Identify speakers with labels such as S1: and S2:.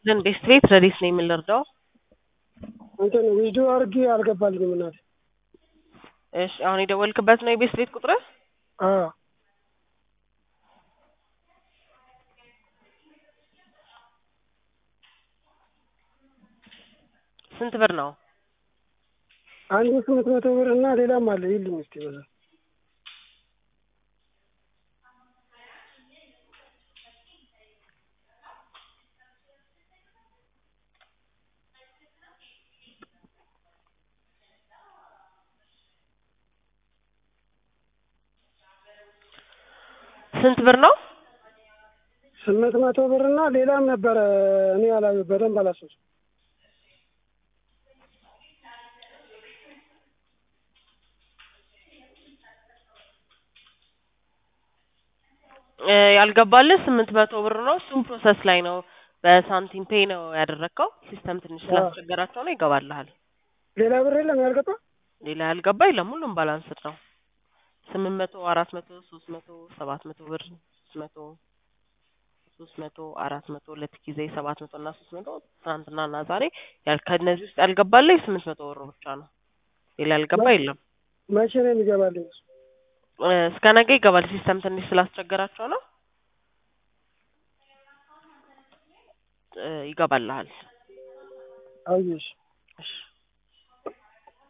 S1: ለን ቤስት ቤት ረዲስ ነው የምንረዳው።
S2: እንትን ቪዲዮ አድርጌ አልገባልኝም እናቴ።
S1: እሺ አሁን የደወልክበት ነው የቤስት ቤት ቁጥር?
S2: አዎ
S1: ስንት ብር ነው?
S2: አንዱ ስምንት መቶ ብር እና ሌላም አለ ይልኝ እስኪ በዛ
S1: ስንት ብር ነው?
S2: ስምንት መቶ ብር እና ሌላም ነበረ እኔ አላ በደንብ አላሰብኩም።
S1: እ ያልገባልህ ስምንት መቶ ብር ነው። እሱም ፕሮሰስ ላይ ነው። በሳንቲም ፔይ ነው ያደረግከው። ሲስተም ትንሽ ስላስቸገራቸው ነው። ይገባልሃል።
S2: ሌላ ብር የለም ያልገባ
S1: ሌላ ያልገባ የለም። ሁሉም ባላንስድ ነው። ስምንት መቶ አራት መቶ ሶስት መቶ ሰባት መቶ ብር ሶስት መቶ ሶስት መቶ አራት መቶ ሁለት ጊዜ ሰባት መቶ እና ሶስት መቶ ትናንትና እና ዛሬ ያል ከእነዚህ ውስጥ ያልገባልህ ስምንት መቶ ብር ብቻ ነው። ሌላ ያልገባ የለም።
S2: መቼ ነው የሚገባልኝ? እሱ?
S1: እ እስከ ነገ ይገባል። ሲስተም ትንሽ ስላስቸገራቸው ነው። እ ይገባልሃል።
S2: አየሽ
S1: እሺ